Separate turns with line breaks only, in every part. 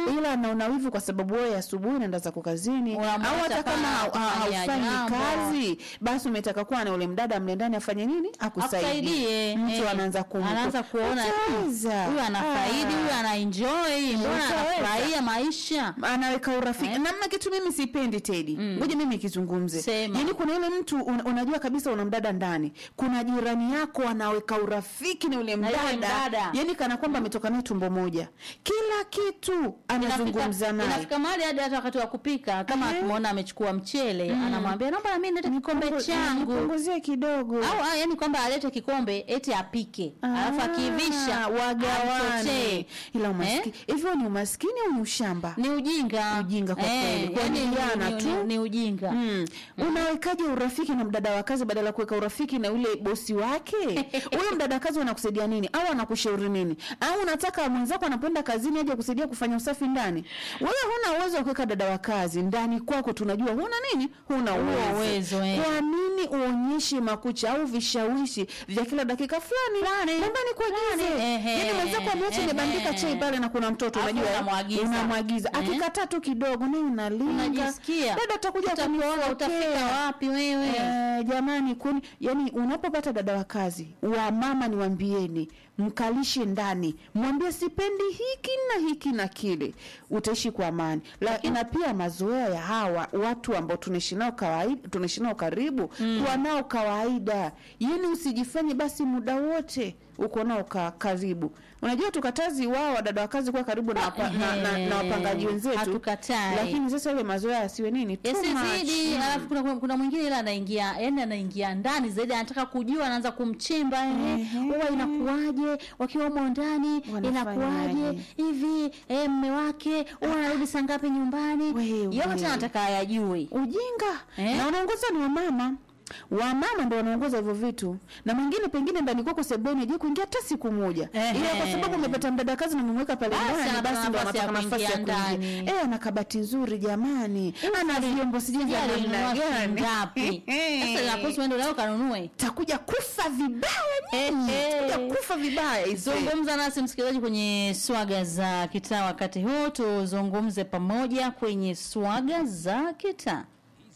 ila anaona wivu kwa sababu wewe asubuhi unaenda zako kazini au
Unamwacha
hata kama
pale
ha-
kufanya
haufanyi
jambo.
kazi basi umetaka kuwa na ule mdada mle ndani afanye nini akusaidie
akusaidie
mtu
eh,
anaanza kum
anaanza kuona
Utaweza.
huyu anafaidi
Ah.
huyu anaenjoy mbona
Utaweza.
anafurahia maisha
anaweka urafiki namna kitu mimi sipendi tedi ngoja mimi kizungumze
Sema.
yaani kuna ile mtu un, unajua kabisa una mdada ndani kuna jirani yako anaweka urafiki na ule
Na yule
mdada
mdada.
yaani kana kwamba ametoka naye tumbo moja kila kitu anazungumza
Inafika-
naye
inafika mahali hadi hata wakati wa kupika kama
Ehe.
akimwona amechukua mchele anamwambia naomba na mimi nilete kikombe changu
nipunguzie kidogo
au ah, yani kwamba alete kikombe eti apike alafu akiivisha
Ah, wagawane
amchotee.
ila umaskini hivyo ni umaskini au ni ushamba
ni ujinga
Ujinga kwa kweli. Kwa
yani
ni
ni,
jana
ni,
tu.
ni, ni ujinga
Mm. Unawekaje urafiki na mdada wa kazi badala ya kuweka urafiki na yule bosi wake? Huyo mdada kazi anakusaidia nini? Au anakushauri nini? Au unataka mwenzako anapoenda kazini aje kusaidia kufanya usafi ndani? Wewe huna uwezo wa kuweka dada wa kazi ndani kwako, tunajua huna nini? Huna
Huo
uwezo.
uwezo, eh.
Kwa nini uonyeshe makucha au vishawishi vya kila dakika fulani? Nyumbani kuagize.
Fulani, ehe,
Yaani mwenzako ameacha
ehe.
imebandika chai pale na kuna mtoto
Alafu
unajua. eh?
unamwagiza.
Unamwagiza.
Eh.
Akikataa tu kidogo naye unalinga.
unajisikia
Dada utakuja
utakuona
kunifokea.
utafika wapi wewe
Eh, jamani kuni yani unapopata dada wa kazi wa mama niwambieni mkalishe ndani mwambie sipendi hiki na hiki na kile utaishi kwa amani lakini na pia mazoea ya hawa watu ambao tunaishi nao kawaida tunaishi nao karibu kuwa nao kawaida yani usijifanye basi muda wote uko nao ka, karibu unajua tukatazi wao wadada wa kazi kuwa karibu na, wapa, na, na, na wapangaji wenzetu
Hatukatai.
lakini sasa ile mazoea yasiwe nini Too
yasizidi
much.
alafu kuna, kuna, kuna mwingine ile anaingia yani anaingia ndani zaidi anataka kujua anaanza kumchimba ehe huwa inakuwaje wakiwa humo ndani
Wanafanyaje?
inakuwaje hivi eh, mme wake huwa anarudi saa ngapi nyumbani
Wewe.
yote anataka ayajue
ujinga
Eh?
na wanaongoza ni wamama wamama ndo wanaongoza hivyo vitu na mwingine pengine ndani kwako sebeni je kuingia hata siku moja
Ehe.
ila kwa sababu umepata mdada kazi na umemweka pale
Basi
ndani
anapata
basi ndo
nafasi ya
anapata nafasi ya
kuingia
kuingia
ndani.
eh ana kabati nzuri jamani ana vyombo sijui vya
Sijui
namna
alinunua
gani
ngapi sasa inaposi uende leo kanunue
takuja kufa vibaya nyinyi
Ehe.
takuja kufa vibaya hizo
zungumza nasi msikilizaji kwenye swaga za kitaa wakati huu tuzungumze pamoja kwenye swaga za kitaa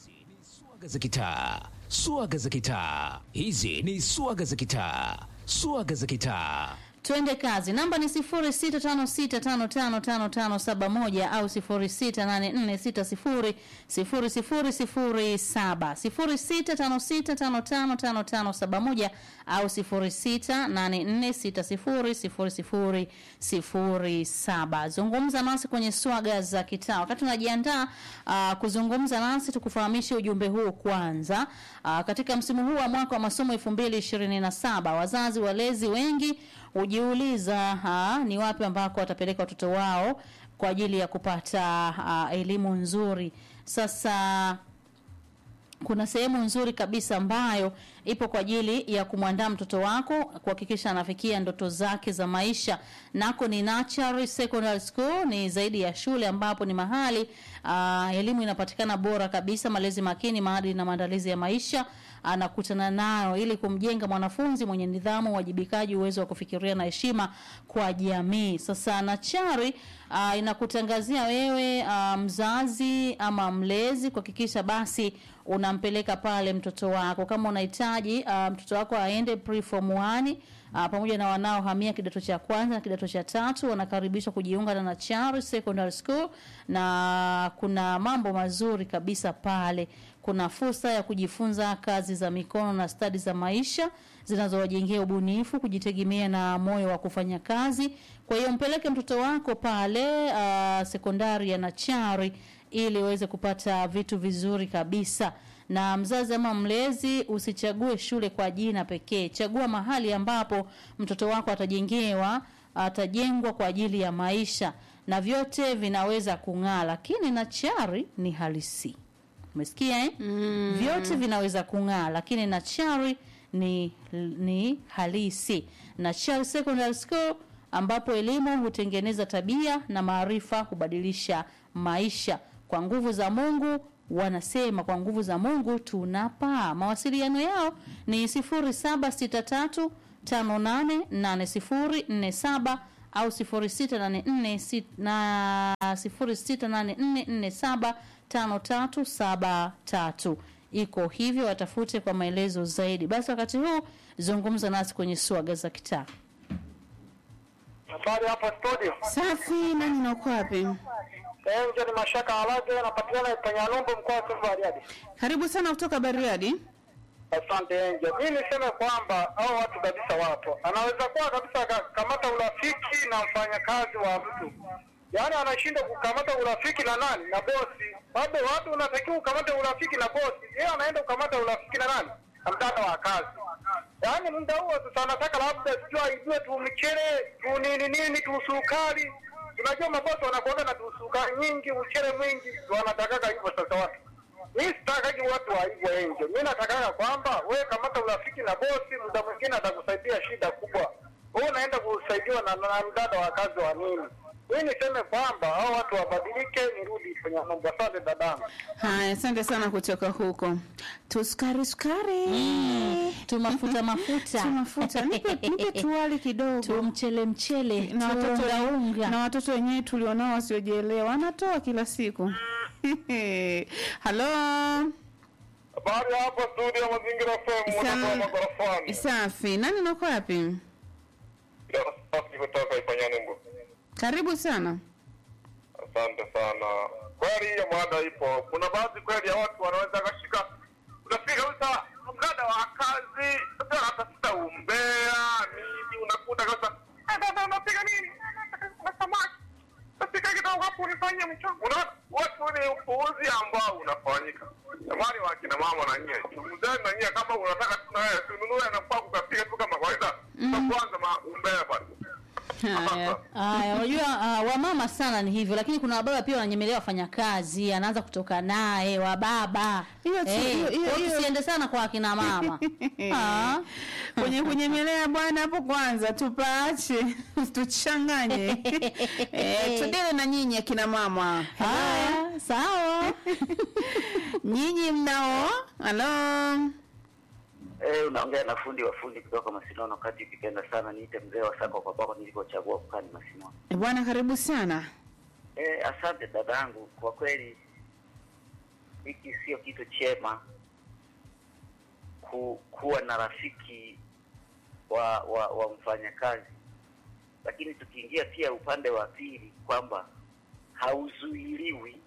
Swaga za kitaa, swaga za kitaa. Hizi ni swaga za kitaa, swaga za kitaa.
twende kazi namba ni 0656555571 au 0684600007 0656555571 au 0684600007 zungumza nasi kwenye swaga za kitaa wakati unajiandaa uh, kuzungumza nasi tukufahamishe ujumbe huu kwanza uh, katika msimu huu wa mwaka wa masomo 2027 wazazi walezi wengi hujiuliza ha, ni wapi ambako watapeleka watoto wao kwa ajili ya kupata uh, elimu nzuri sasa kuna sehemu nzuri kabisa ambayo ipo kwa ajili ya kumwandaa mtoto wako kuhakikisha anafikia ndoto zake za maisha nako ni Nachari Secondary School ni zaidi ya shule ambapo ni mahali uh, elimu inapatikana bora kabisa malezi makini maadili na maandalizi ya maisha anakutana nayo ili kumjenga mwanafunzi mwenye nidhamu uwajibikaji uwezo wa kufikiria na heshima kwa jamii sasa Nachari uh, inakutangazia wewe uh, mzazi ama mlezi kuhakikisha basi unampeleka pale mtoto wako kama unahitaji uh, mtoto wako aende pre form 1 uh, pamoja na wanaohamia kidato cha kwanza na kidato cha tatu wanakaribishwa kujiunga na Nachari Secondary School na kuna mambo mazuri kabisa pale kuna fursa ya kujifunza kazi za mikono na stadi za maisha zinazowajengea ubunifu kujitegemea na moyo wa kufanya kazi kwa hiyo mpeleke mtoto wako pale uh, sekondari ya Nachari ili uweze kupata vitu vizuri kabisa na mzazi ama mlezi usichague shule kwa jina pekee chagua mahali ambapo mtoto wako atajengewa atajengwa kwa ajili ya maisha na vyote vinaweza kung'aa lakini Nachari ni halisi umesikia eh? mm. vyote vinaweza kung'aa lakini Nachari ni ni halisi Nachari Secondary School ambapo elimu hutengeneza tabia na maarifa hubadilisha maisha kwa nguvu za Mungu wanasema kwa nguvu za Mungu tunapaa. Mawasiliano yao ni 0763 588047 au 0684 na 0684475373 iko hivyo, watafute kwa maelezo zaidi. Basi wakati huu zungumza nasi kwenye swaga za kitaa.
Habari hapa studio.
Safi, nani na uko wapi?
Enje ni Mashaka Alage anapatikana Panyalumbu mkoa wa Simiyu Bariadi.
Karibu sana kutoka Bariadi.
Asante Enje. Mimi niseme kwamba hao watu kabisa wapo. Anaweza kuwa kabisa kamata urafiki na mfanyakazi wa mtu. Yaani anashindwa kukamata urafiki na nani? Na bosi. Bado watu unatakiwa ukamate urafiki na bosi. Yeye anaenda kukamata urafiki na nani? Na mdada wa kazi. Yaani muda huo sasa anataka labda sijui aijue tu mchele, tu nini nini, tu sukari. Unajua mabosi wanakuaga na tu sukari nyingi, mchele mwingi, ndio wanatakaga hivyo sasa watu. Mimi sitakaji watu wa hivyo enje. Mimi natakaga kwamba wewe kamata urafiki na bosi, muda mwingine atakusaidia shida kubwa. Wewe unaenda kusaidiwa na, na mdada wa kazi wa nini? Mimi niseme kwamba hao watu wabadilike, nirudi kwenye mambo. Asante dadangu.
Haya, asante sana kutoka huko. Tusukari sukari.
Tu mafuta mafuta.
Tu mafuta. Nipe, nipe tuwali kidogo.
Tu mchele mchele.
na
tu
watoto
unga unga.
na watoto wenyewe tulionao wasiojielewa wanatoa kila siku. Halo.
Habari hapo studio Mazingira FM
Sana.
mwana magorofani.
Safi. Nani nako wapi?
Safi kutoka Ipanyanumbu.
Karibu sana.
Asante sana. Kweli hiyo mada ipo. Kuna baadhi kweli ya watu wanaweza kashika, unafika kabisa mdada wa kazi, sasa anatafuta umbea nini, unakuta kabisa "Eh, dada unapiga nini? Na samaki. Napika kidogo hapo unifanyie mchongo. Unaona watu ni upuuzi ambao unafanyika. Jamani wa kina mama na nyie, chunguzeni na nyie kama unataka tuna wewe tununue na kwa kukapiga tu kama kawaida. Mm. Kwanza ma umbea bwana.
Haya.
Aya, unajua uh, wamama sana ni hivyo, lakini kuna wababa pia wananyemelea wafanyakazi, anaanza kutoka naye wababa.
Hiyo tu-
Eh,
hiyo- hiyo-
kwa hiyo
hiyo-
tusiende sana kwa akina mama. Ah.
kwenye kunyemelea bwana hapo kwanza tupaache tuchanganye eh, tudele na nyinyi akina mama
Haya, sawa.
nyinyi mnao halo
Eh, unaongea na fundi wa fundi kutoka Masinono kati ukipenda sana niite mzee wa sako kwa bako nilikochagua kukaa ni Masinono.
Eh, bwana karibu sana
Eh, asante dadangu, kwa kweli hiki sio kitu chema ku, kuwa na rafiki wa wa, wa mfanyakazi, lakini tukiingia pia upande wa pili kwamba hauzuiliwi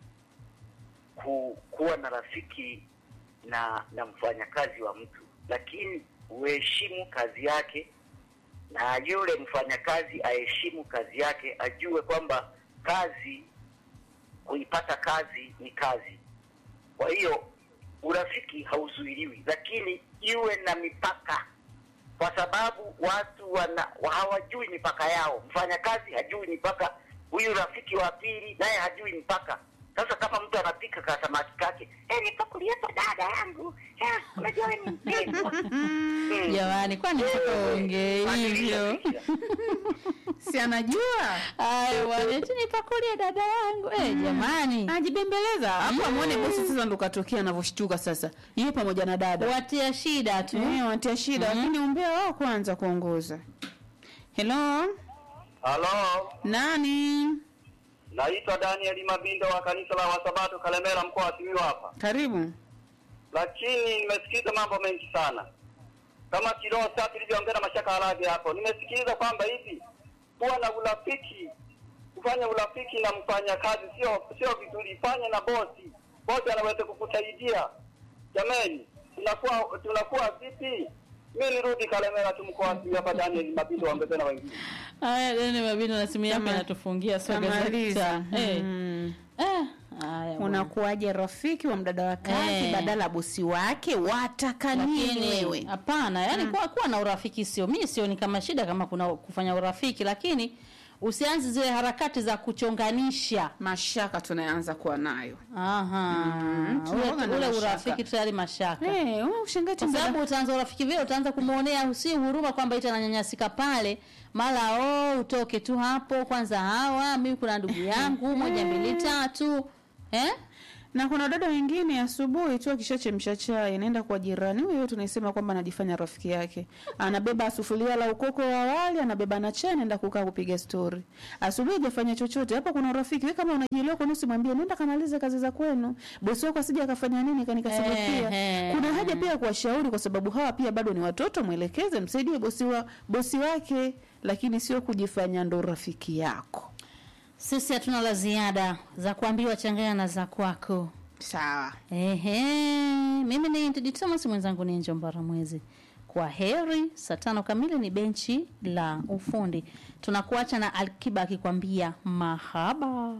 ku, kuwa na rafiki na na mfanyakazi wa mtu, lakini uheshimu kazi yake na yule mfanyakazi aheshimu kazi yake, ajue kwamba kazi, kuipata kazi ni kazi. Kwa hiyo urafiki hauzuiliwi, lakini iwe na mipaka, kwa sababu watu wana hawajui mipaka yao. Mfanyakazi hajui mipaka, huyu rafiki wa pili naye hajui mipaka. Sasa kama mtu anapika kasamaki kake, eh, nipakulie hapo dada yangu, eh, unajua wewe ni mpendwa Mm.
Jamani, kwani mpaka uongee hivyo?
si anajua
Aya, bwana, eti nipakulie dada yangu. Eh, jamani.
ajibembeleza hapo amwone bosi sasa ndo katokea anavyoshtuka sasa yeye pamoja na dada
Watia shida tu.
eh, watia shida lakini umbea wao kwanza kuongoza helo
Halo.
nani
Naitwa Daniel Mabindo wa kanisa la Wasabato Kalemera mkoa wa Simiyu hapa.
karibu
Lakini nimesikiza mambo mengi sana. Kama kiroho sasa tulivyoongea na Mashaka Halagi hapo. Nimesikiliza kwamba hivi kuwa na urafiki kufanya urafiki na mfanyakazi sio sio vizuri, fanye na bosi. Bosi anaweza kukusaidia. Jamani, tunakuwa tunakuwa vipi? Mimi nirudi Kalemera tu mkoa wa Simiyu hapa Daniel Mabindo waongeze na wengine.
Haya, Dani Mabindo na simu yake
Kama-
inatufungia soga za
kamaliza
kitaa. Eh.
Mm.
Eh, haya. bwana.
unakuwaje rafiki wa mdada wa kazi
Eh.
badala ya bosi wake wataka nini
lakini
wewe
hapana yani kuwa, kuwa na urafiki sio mi sioni kama shida kama kuna kufanya urafiki lakini usianze zile harakati za kuchonganisha
mashaka tunaanza kuwa nayo
Aha.
Mm, tunakuwa
ule,
na
ule
mashaka.
urafiki tayari mashaka
Eh, wewe ushangae tu
kwa
mdada-
sababu utaanza urafiki vile utaanza kumwonea si huruma kwamba ita ananyanyasika pale mara oh utoke tu hapo kwanza hawa mimi kuna ndugu yangu moja mbili tatu eh
na kuna dada wengine asubuhi tu akishachemsha chai anaenda kwa jirani huyo tunaisema kwamba anajifanya rafiki yake anabeba sufuria la ukoko wa wali anabeba na chai anaenda kukaa kupiga stori asubuhi hajafanya chochote hapo kuna urafiki wewe kama unajielewa kwa nusu mwambie nenda kamalize kazi za kwenu bosi wako asije akafanya nini kanikasirikia
Ehe.
kuna haja pia ya kuwashauri kwa sababu hawa pia bado ni watoto mwelekeze msaidie bosi wa bosi wake lakini sio kujifanya ndo rafiki yako
Sisi hatuna la ziada za kuambiwa changanya na za kwako.
sawa
Ehe, mimi ni Tedi Thomas, mwenzangu ni Njombara Mwezi. Kwa heri, saa tano kamili ni benchi la ufundi. Tunakuacha na Alkiba akikwambia mahaba.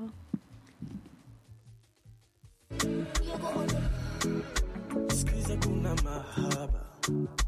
Sikiza kuna mahaba